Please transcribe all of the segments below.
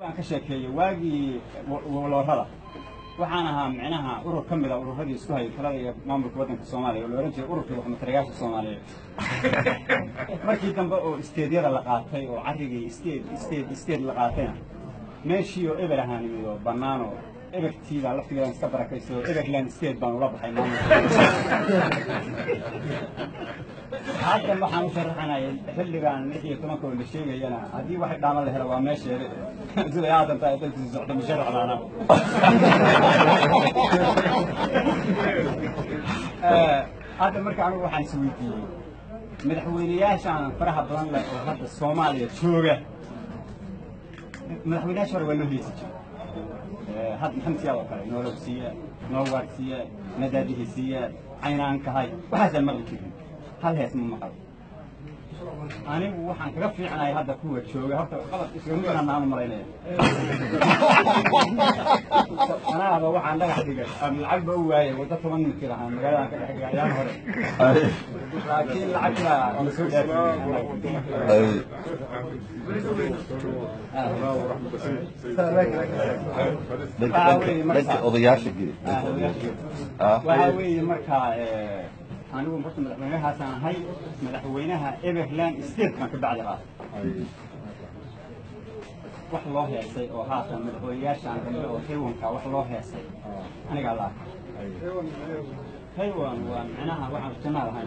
waan ka sheekeeyey waagii waloorada waxaan ahaa micnaha urur ka mid a ururadii isku hayay talada iyo maamulka waddanka soomaaliya oo la ohan jiray ururkii waxmatarayaasha soomaaliyeed markii dambe oo isteedyada la qaatay oo carrigii isteed isteed isteed la qaatayna meeshii oo eber ahaan imid oo bannaan oo ebertii baa laftigeedan iska barakaysa oo eberland state baan ula baxay maamulka haddan waxaan u sharaxanayay xilligan lix iyo tobanka oo la sheegayana haddii waxay dhaama la helo waa meesheeda siday aadan tahay dadkii socda musharaxdaana hadda marka anigu waxaan is weydiiyey madaxweyneyaashaan faraha badan leh oo hadda soomaaliya jooga madaxweyneyaasha hore waa loo heesi jiray had maxamed siyaad oo kale noolow siiya noowaad siiya nadaadihi siiya caynaankahay waxaasaan maqli jirin hal hees ma maqal anigu waxaan kaga fiicnahay hadda kuwa jooga horta qalad iskaga midaan aan u malaynaya anaaba waxaan dhagax dhigay ama lacag ba u waayay waddo toban mitir ahaan magaaladaan ka dhex dhigay ayaan hore laakiin lacag baa la soo dhanka odayaasha geli waxaa weeye markaa anigu horta madaxweynahaasaan ahay madaxweynaha everland state baan ka bacdi qaatay wax loo heesay oo haatan madaxweynayaashaan dambe oo taywanka wax loo heesay anigaa la arkay taywan waa micnaha waxaan jannaad ahayn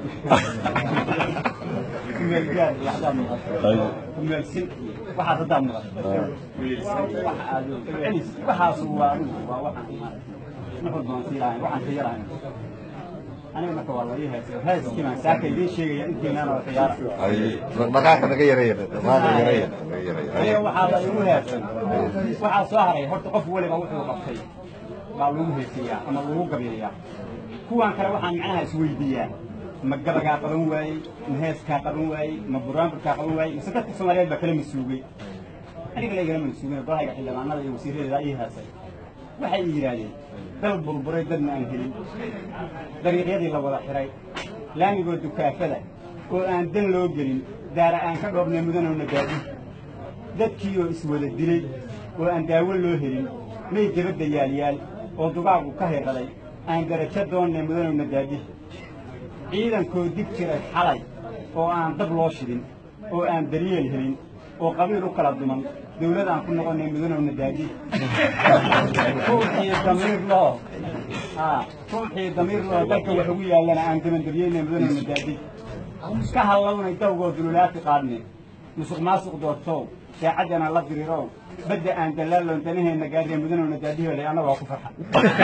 kumeelgaar iyo haddaad maqato kumeelsin waxaas haddaad maqato wax aad celis waxaas waa adigu waa waxaan maaragtay nuxur baan sii lahayn waxaan ka yarahayn aniga marka waa la ii heesay heeskii baan saaka idiin sheegaya intiinaan oo khiyaara dhaqaaqa naga yareeya dhaqaaqa yareeya naga yareeya aniga waxaa la igu heesay waxaa soo haray horta qof weliba wuxuu qabtay baa lagu heesiyaa ama lagu gabeeyaa kuwan kale waxaan macnaha isweydiiyaa ma gabagaa qaban waayey ma heeskaa qaban waayey ma buraanburkaa qaban waayey mise dadka soomaaliyeed baa kala masuugay aniga laygala masuugin dalhayga xildhibaanada iyo wasiiradeeda ii heesay waxay ii yidhaahdeen dal burburay dadna aan helin dariiqyadii la wada xiray laamigoo dukaafada oo aan dan loo gelin daara aan ka dhoobnay mudanowna daadi dadkiioo iswada dilay oo aan daawo loo helin may debadda yaalyaal oo dugaagu ka hirqaday aan darajo doonnay mudanowna daadi ciidankoo dig jiray xalay oo aan dab loo shidin oo aan daryeel helin oo qabiil u kala duman dawlad aan ku noqonnay mudanowna daadi ruuxii damiir loo ruuxii damiir loo dalka wax ugu yaallana aan dabandaryeynay mudanowna daadi ka hallawnay dawgoo dululaati qaadne musuq maasuq doortow saacaddana la diriirow badda aan dallaalloon danaheenna gaadhee mudanowna daadihoolay annagoo ku farxa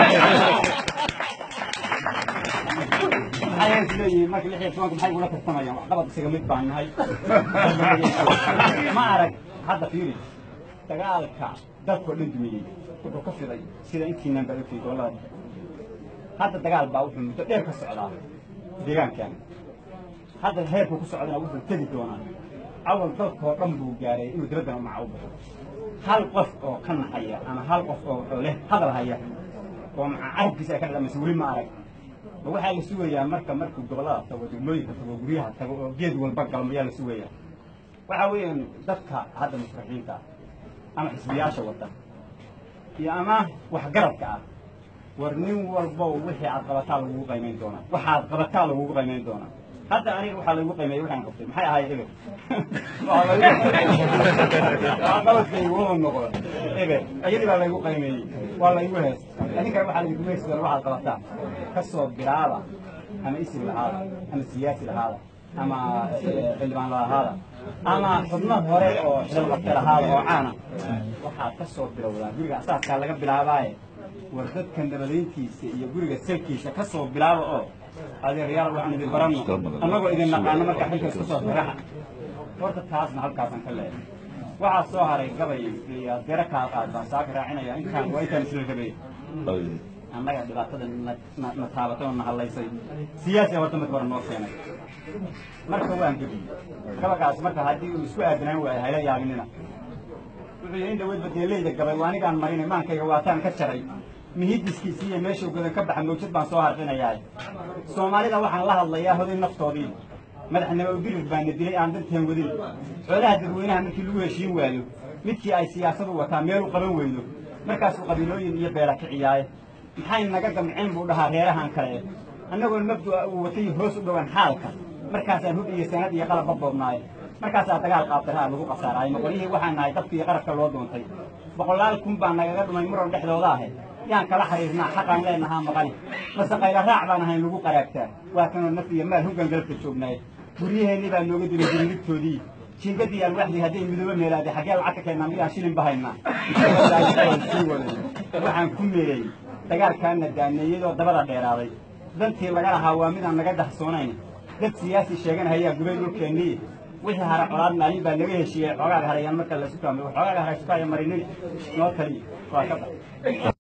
maxay is leeyihiin marka lix iyo tobanka maxay ugula tartamayaan waxqabad isaga mid baan nahay ma arag hadda fiiri dagaalka dalkoo dhan dumiyey wuxuu ka fiday sida intiinan baa ogtay gobollada dhexe hadda dagaal baa wuxuu muddo dheer ka socdaa deegaankan hadda heerku ku socdana wuxuu tegi doonaa awal dalkoo dhan buu gaaray inuu dibaddana u maca u baxo hal qof oo ka naxaya ama hal qof oo leh hadal haya oo maca carabkiisa ay ka dhadhamaysa weli ma arag ma waxaa la sugayaa marka markuu gobollada tago degmooyinka tago guryaha tago oo geed walba galmo yaa la sugayaa waxaa weeyaan dadka hadda mushraxiinta ah ama xisbiyaasha wada iyo ama waxgaradka ah war nin walbow wixii aad qabataa lagugu qaymayn doonaa waxaad qabataa lagugu qaymayn doonaa hadda aniga waxaa laygu qaymeeyey waxaan qabtay maxay ahaay eber qabadkaygu wuxuu noqdo eber iyadii baa laygu qaymeeyey waa laygu hees adinkana waxaa laygu heesi doona waxaad qabataa ka soo bilaaba ama isim lahaada ama siyaasi lahaada ama xildhibaan lahaada ama xubno hore oo xilqabta lahaada oo caana waxaad ka soo bilowdaa guriga asaaskaa laga bilaabaaye war dadka nabadayntiisa iyo guriga salkiisa ka soo bilaaba oo adeeryaal waxaan idin baranno annagoo idin naqaano marka xilkaas ku soo firaxa horta taasna halkaasaan ka leeyahay waxaa soo haray gabay iyo dero kaa qaad baan saaka raacinaya intaan waa intaan isla rabay annaga dhibaatada na taabatay oo na hallaysay siyaasi horta marka hore noo keenay marka waan gebiyey gabagaas marka haddii uu isku aadanaan waayo hayla yaabinina wuxuu yidhi in dhaweyd badeeleyda gabay waa anigaan marinay maankayga waataan ka jaray mihidiskiisii iyo meeshuu godan ka baxa mawjad baan soo harfinayaa soomaalida waxaan la hadlayaa hoday naftoodii madaxnimo birir baana dilay aan danteen wadin xoolaha dadweynaha markii lagu heshiin waayo midkii ay siyaasadu wataa meel u qaban weydo markaasuu qabiilooyin iyo beela kiciyaaye maxay naga damceen buu dhahaa reerahan kale annagoon mabdu'a uu watay hoos u dhowan xaalka markaasaan hub iyo sanad iyo qalabba boobnaaye markaasaa dagaal qaabtaraha lagu qasaaraay noqolyihii waxaan nahay dabkii qarabka loo doontay boqolaal kun baa nagaga dhumay muran dhexdooda ahe yaan kala xiriirnaa xaqaan leenahaa maqani mase qayla raac baan ahayn lagu qaraagtaa waa kanoo naf iyo maal hoggan galabka joognaaye guryaheennii baa nooga dilay dirilibtoodii jiingadii alwaxdii hadday midoobo meelaaday xaggee lacag ka keennaa miyaan shilin bahaynaa sii waday waxaan ku meelay dagaalkaana daaneeyadoo dabada dheeraaday dantii laga lahaa waa midaan naga dahsoonayn dad siyaasi sheeganahayaa gubay dhulkeennii wixii hara colaad maalin baa laga heshiiyey xoogaaga harayaan marka la sukaamay xoogaaga haraysukaaya marinay noo tali waa ka bax